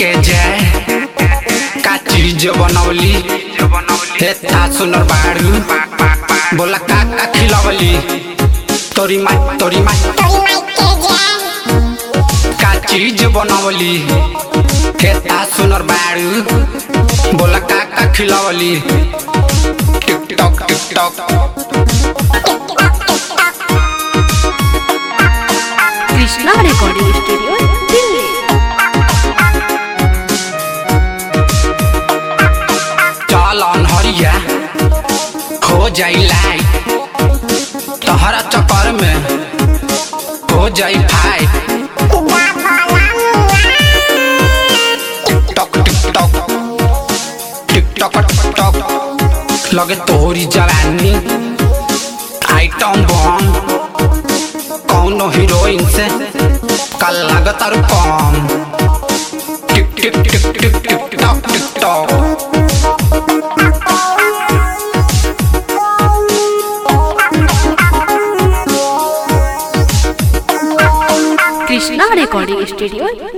के जय का चीज बनौली हे था सुनर बाड़ू बोला का का खिलवली तोरी माई तोरी माई का चीज बनौली हे था सुनर बाड़ू बोला का का खिलवली TikTok TikTok Krishna recording studio Delhi चल अनहरिया हो जाई लाइट तहरा चक्कर में हो जाई fight TikTok TikTok TikTok TikTok लगे तोरी जवानी आइटम बम कौनो हीरोइन से कल लागत और कम tick tick tick tick TikTok TikTok Krishna recording studio